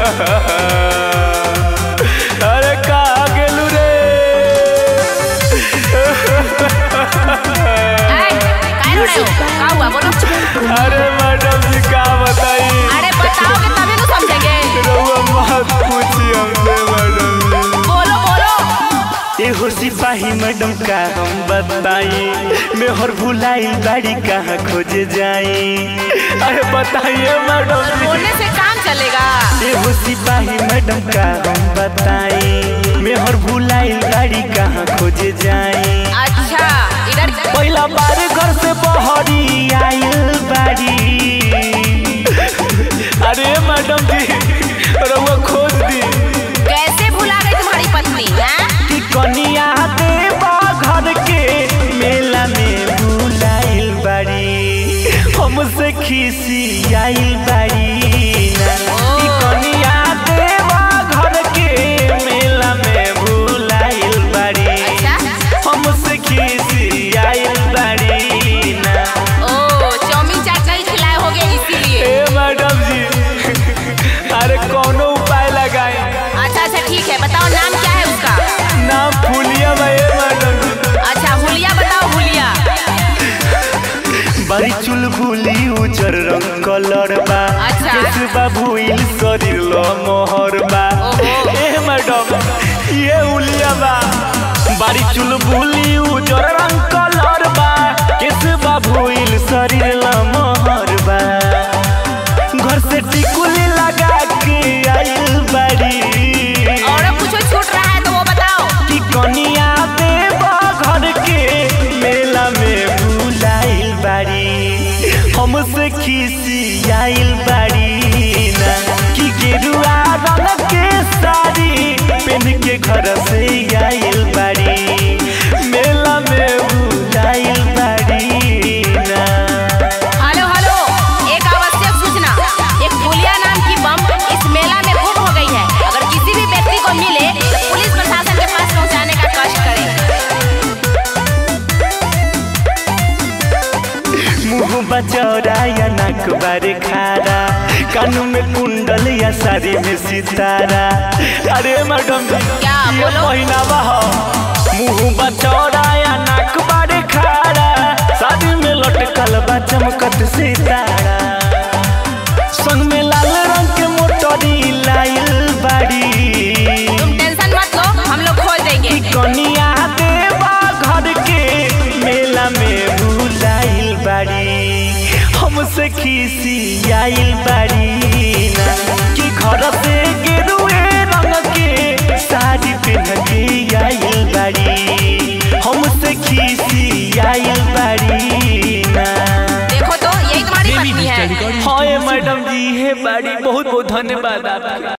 अरे कहाँ गेलू रे ऐ, काय रडे हो? का हुआ बोलो अरे मैडम जी का बताई अरे बताओगे तभी तो समझेंगे रउआ मत पूछी हमसे मैडम जी बोलो बोलो एहो सिपाही मैडम का हम बताई मैं हर भुलाई गाड़ी कहाँ खोजे जाई अरे बताइए मैडम जी बोलने से काम चलेगा एहो सिपाही मैडम का हम बताई मैं हर भुलाई गाड़ी कहाँ खोजे जाई अच्छा इधर पहला बार घर से बहरी आइल बाड़ी अरे मैडम जी रउआ खोज दी कैसे भुला गई तुम्हारी पत्नी हैं? कि कनिया देवा घर के मेला में भुलाइल बाड़ी हमसे खिसी आइल बाड़ी ना कि कनिया देवा घर के मेला में भुलाइल बाड़ी अच्छा हमसे खिसी आइल बाड़ी ना ओ चाउमीन चाट नहीं खिलाए होगे इसीलिए ए मैडम जी अरे कौनो उपाय लगाए अच्छा अच्छा ठीक है बताओ नाम क्या है उसका नाम फूलिया भाई मैडम जी अच्छा हुलिया बताओ हुलिया बड़ी चुलबुली उजर रंग कलर बा अच्छा। केस बा भुइल शरीर लो मोहर बा ओहो। ए मैडम ये उलिया बा बड़ी चुलबुली उजर रंग कलर बा केस बा भुइल शरीर लो मोहर बा घर से टिकुली लगा के आइल बड़ी और कुछ छूट रहा है तो वो बताओ कि कनिया देवा घर के मेला में भुलाइल बाड़ी हमसे खिसी आइल बाड़ी ना कि गेरुआ रंग के साड़ी पहन के घर से आइल बाड़ी मेला में भुलाइल बाड़ी ना हेलो हेलो एक आवश्यक सूचना एक हुलिया नाम की बम इस मेला में गुम हो गई है अगर किसी भी व्यक्ति को मिले तो पुलिस प्रशासन के पास पहुंचाने का कष्ट करें मुंह बचौरा या नाक बारे खारा कानू में कुंडल या साड़ी में सितारा अरे मैडम जी क्या ये बोलो? पहिनावा हो मुंह बचौरा या नाक बारे खारा साड़ी में लटकल बा चमकत सितारा संग में लाल रंग के मोटरी लाइल बाड़ी तुम टेंशन मत लो हम लोग खोल देंगे कि कनिया देवा घर के मेला में भुलाइल बाड़ी हमसे खिसी आइल बाड़ी ना कि घर से गेरुए रंग के साड़ी पहन के आइल बाड़ी हमसे खिसी आइल बाड़ी ना देखो तो यही तुम्हारी पत्नी है हाँ ये मैडम जी है बाड़ी बहुत बहुत धन्यवाद आपका